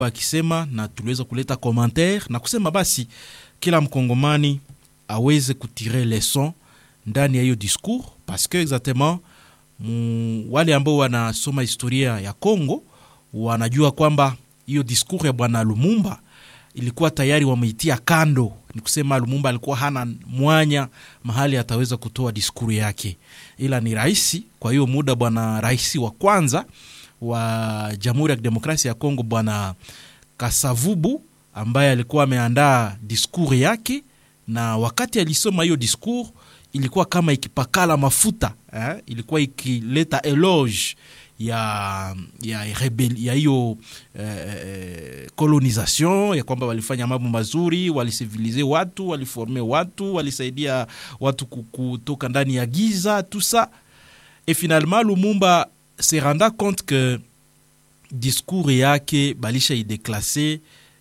akisema na tuliweza kuleta commentaire na kusema basi kila mkongomani aweze kutire leson ndani ya hiyo discours parce que exactement mu, wale ambao wanasoma historia ya Congo wanajua kwamba hiyo discours ya bwana Lumumba ilikuwa tayari wameitia kando. Ni kusema Lumumba alikuwa hana mwanya mahali ataweza kutoa diskuru yake, ila ni rais. Kwa hiyo muda bwana rais wa kwanza wa Jamhuri ya Kidemokrasia ya Kongo bwana Kasavubu ambaye alikuwa ameandaa diskuru yake, na wakati alisoma hiyo diskuru ilikuwa kama ikipakala mafuta eh? ilikuwa ikileta eloge ya ya rebel, ya hiyo eh, colonisation ya kwamba walifanya mambo mazuri, walisivilize watu, waliforme watu, walisaidia watu kutoka ndani ya giza tout ça et finalement Lumumba se renda compte que discours yake balisha ideklase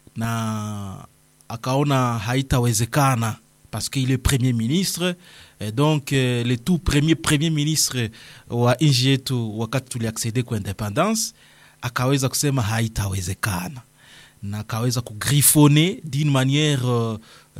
na akaona haitawezekana parce qu'il est premier ministre et donc euh, le tout premier premier ministre wa nchi yetu wakati tuliaccede kwa independance akaweza kusema haitawezekana na akaweza kugrifone d'une manière euh,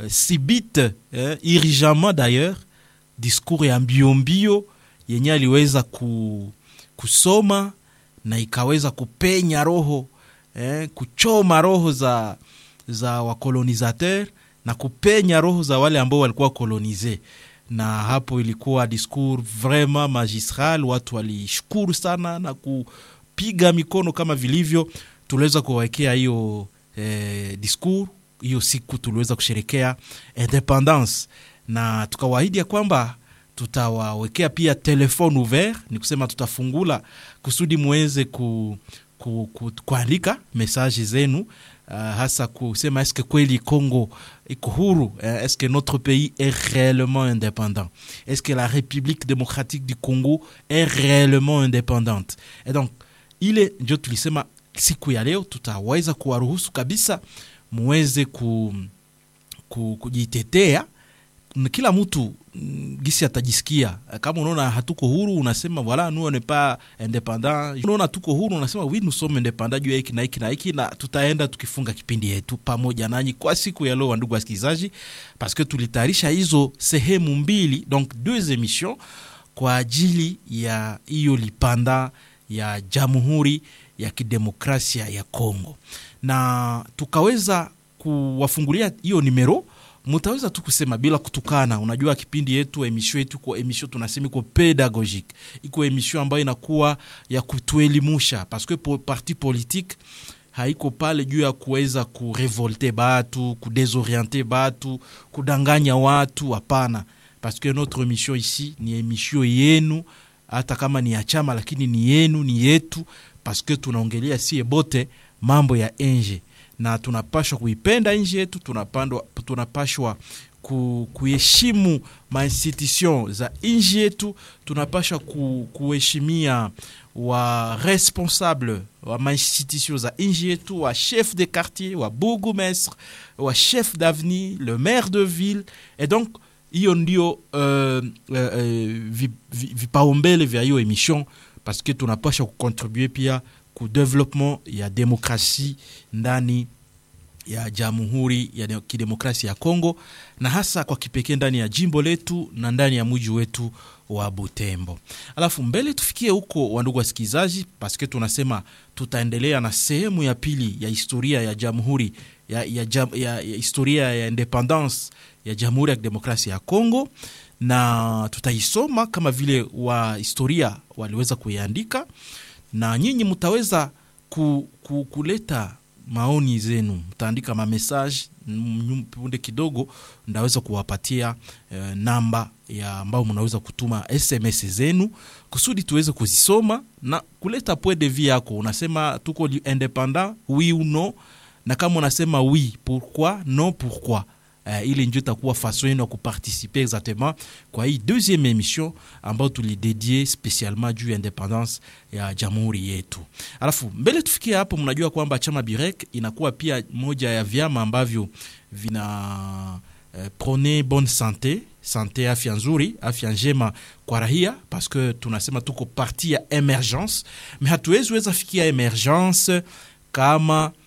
sibite eh, irigeamment d'ailleurs discours ya mbiombio yenye aliweza ku, kusoma na ikaweza kupenya roho eh, kuchoma roho za, za wakolonisateur na kupenya roho za wale ambao walikuwa kolonize na hapo ilikuwa discours vraiment magistral. Watu walishukuru sana na kupiga mikono kama vilivyo. Tuliweza kuwawekea hiyo eh, discours hiyo siku tuliweza kusherekea independance, na tukawaahidi ya kwamba tutawawekea pia telefone ouvert, ni kusema tutafungula kusudi muweze ku, ku, ku, kuandika mesaje zenu Uh, hasa kusema eske kweli Congo iko huru eh, eske notre pays est réellement indépendant est-ce que la République démocratique du Congo est réellement indépendante et donc ile ndio tulisema siku ya leo tutaweza kuwaruhusu kabisa muweze ku, ku, kujitetea kila mtu gisi atajisikia. Kama unaona hatuko huru, unasema voilà nous on n'est pas indépendant. Unaona tuko huru, unasema oui nous sommes indépendants juu ya hiki na hiki na hiki, na tutaenda tukifunga kipindi yetu pamoja nanyi kwa siku ya leo, ndugu wasikilizaji, parce que tulitayarisha hizo sehemu mbili, donc deux émissions kwa ajili ya hiyo lipanda ya Jamhuri ya Kidemokrasia ya Kongo, na tukaweza kuwafungulia hiyo nimero mutaweza tu kusema bila kutukana. Unajua kipindi yetu emisho yetu kwa emisho tunasema iko pedagogique, iko emisho ambayo inakuwa ya kutuelimusha, parce que po, parti politique haiko pale juu ya kuweza kurevolte batu kudesoriente batu kudanganya watu, hapana, parce que notre emission ici ni emission yenu, hata kama ni ya chama, lakini ni yenu, ni yetu, parce que tunaongelea sie bote mambo ya enje na tunapashwa kuipenda nchi yetu, tunapashwa ku, kuheshimu mainstitution za nchi yetu, tunapashwa ku, kuheshimia wa responsable wa mainstitution za nchi yetu, wa chef de quartier, wa bourgmestre, wa chef d'avenue, le maire de ville et donc hiyo ndio uh, uh, vipaumbele vya hiyo emission parce que tunapashwa kucontribue pia ku development ya demokrasi ndani ya Jamhuri ya Kidemokrasia ya Kongo na hasa kwa kipekee ndani ya jimbo letu na ndani ya mji wetu wa Butembo. Alafu mbele tufikie huko, wandugu wasikilizaji, paske tunasema tutaendelea na sehemu ya pili ya historia ya jamhuri ya, ya, ya, ya, ya historia ya independance ya Jamhuri ya Kidemokrasia ya Kongo na tutaisoma kama vile wa historia waliweza kuiandika na nyinyi mtaweza ku, ku, kuleta maoni zenu, mtaandika mamessage punde kidogo, ndaweza kuwapatia eh, namba ya ambao mnaweza kutuma SMS zenu kusudi tuweze kuzisoma na kuleta point de vue yako. Unasema tuko independant oui ou non, na kama unasema oui pourquoi, non pourquoi Uh, ili ndio itakuwa façon yenu ya kuparticiper exactement kwa hii deuxième émission ambayo tulidedie spesialement juu ya independance ya jamhuri yetu. Alafu mbele tufikie hapo, mnajua kwamba chama Birek inakuwa pia moja ya vyama ambavyo vina uh, prone bonne sante sante, afya nzuri, afya njema kwa rahia, parce que tunasema tuko parti ya emergence, mais hatuwezi weza fikia emergence kama